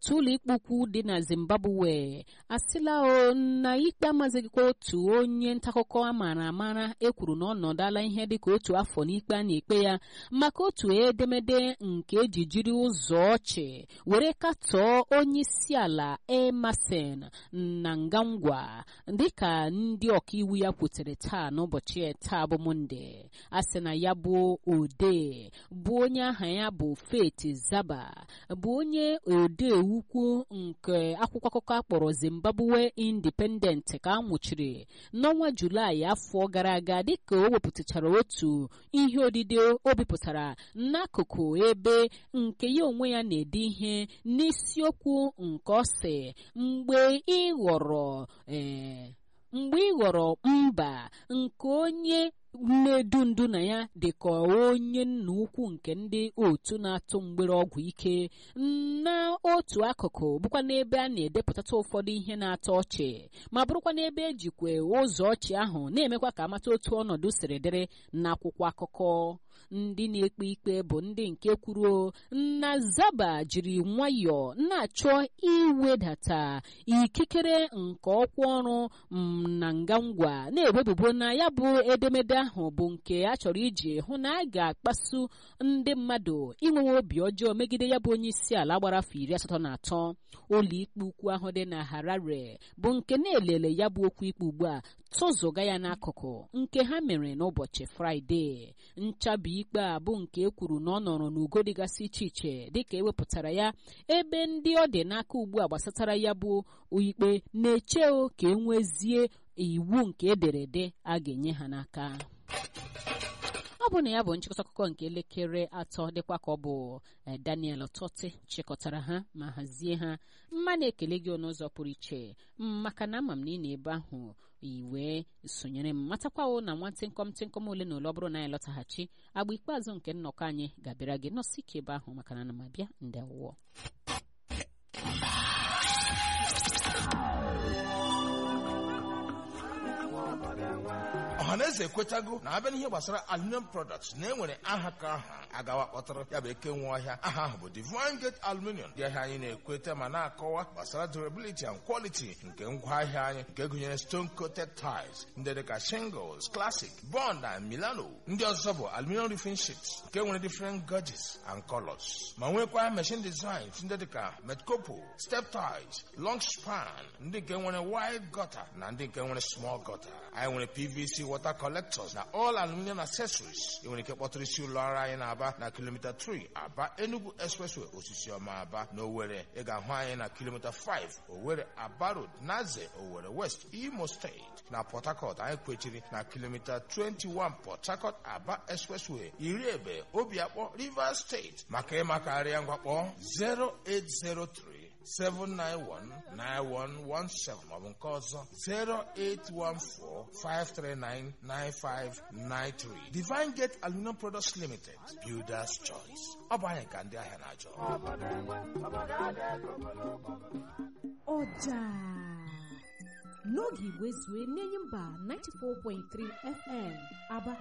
otu ụlọikpe ukwu dị na zimbabwe asịla o na ikpe amazighịkwa otu onye ntaakụkọ a maara amara ekwuru na ọ nọdala ihe dịka otu afọ n'ikpe a na-ekpe ya maka otu edemede nke eji jiri ụzọ ọchị were katọọ onye isi ala emerson na ngangwa dịka ndị ọkaiwu ya kwutere taa n'ụbọchị taa bụ monde a sị na ya bụ odee bụ onye aha ya bụ Faith Zaba bụ onye odee ukwu nke akwụkwọ akụkọ akpọrọ Zimbabwe Independent ka a nwụchiri n'ọnwa Julaị afọ gara aga dịka o wepụtachara otu ihe odide o bipụtara n'akụkụ ebe nke ya onwe ya na-ede ihe n'isiokwu nke ọ sị mgbe ị ghọrọ ee mgbe ị ghọrọ mba nke onye nnedu ndu na ya dị ka onye nna ukwu nke ndị otu na-atụ mgbere ọgwụ ike na otu akụkụ bụkwa n'ebe a na-edepụtata ụfọdụ ihe na-atọ ọchị ma bụrụkwa n'ebe ejikwe ụzọ ọchị ahụ na-emekwa ka amata otu ọnọdụ siri dịrị n'akwụkwọ akụkọ ndị na-ekpe ikpe bụ ndị nke kwuru na zaba jiri nwayọọ na-achọ iwedata ikikere nke ọkwa ọrụ na ngangwa na-ewebubo na ya bụ edemede ahụ bụ nke a chọrọ iji hụ na a ga-akpasu ndị mmadụ inwewe obi ọjọọ megide ya bụ onye isi ala gbara afọ iri asatọ na atọ ụlọikpe ukwu ahụ dị na Harare bụ nke na-elele ya bụ okwu ikpe ugbu a tụzụga ya n'akụkụ nke ha mere n'ụbọchị fraịde nchabi ikpe a bụ nke e kwuru na ọ nọrọ n'ugo dịgasị iche iche dịka ewepụtara ya ebe ndị ọ dị n'aka ugbu a gbasatara ya bụ ikpe na-eche ka e nwezie iwu nke ederede a ga-enye ha n'aka ọ bụ na ya bụ nchịkọta akụkọ nke elekere atọ dịkwa ka ọ bụ Daniel Tọtị chịkọtara ha ma hazie ha mma na-ekele gị n'ụzọ pụrụ iche maka na ama m na ị na-ebe ahụ iwe sonyere m matakwawo na nwa tịnkọm tịnkọm ole na ole ọ bụrụ na anyị lọtaghachi agba ikpeazụ nke nnọkọ anyị ga-abịara gị nọsi ike ebe ahụ maka na ana m abịa ndewọ ọhaneze ekwetago na abịa n'ihe gbasara aluminium products na enwere aha ka aha agawa kpọtara ya bụ eke nwe ọhịa aha ahụ bụ Divine Gate Aluminium dị ahịa anyị na-ekweta ma na-akọwa gbasara durability and quality nke ngwaahịa anyị nke gụnyere stone coated tiles ndị dịka shingles classic bond and milano ndị ọzọ bụ aluminium roofing sheets nke nwere different gauges and colors ma nwekwa machine designs ndị dịka metcopo step tiles long span ndị nke nwere wide gutter na ndị nke nwere small gutter anyị nwere pvc water collectors na all aluminium accessories ị nwere ike kpọtụrụ isi ụlọ ọrụ anyị na-aba na kilomita 3 aba enugu expressway osisi ọma aba na owere ị ga-ahụ anyị na kilomita 5 owere aba road naze owere west imo steeti na port harcourt anyị kwechiri na kilomita 21 port harcourt aba expressway iri ebe obiakpọ rivers steeti maka ịmakarịa ngwakpọ 0803 7919117 maọbụ nke ọzọ 08145399593 Divine Gate Aluminum Products Limited Builders Choice ọ bụ anyị ka ndị ahịa na-achọ ọja n'oge igwe zue n'enyi mba 94.3 FM aba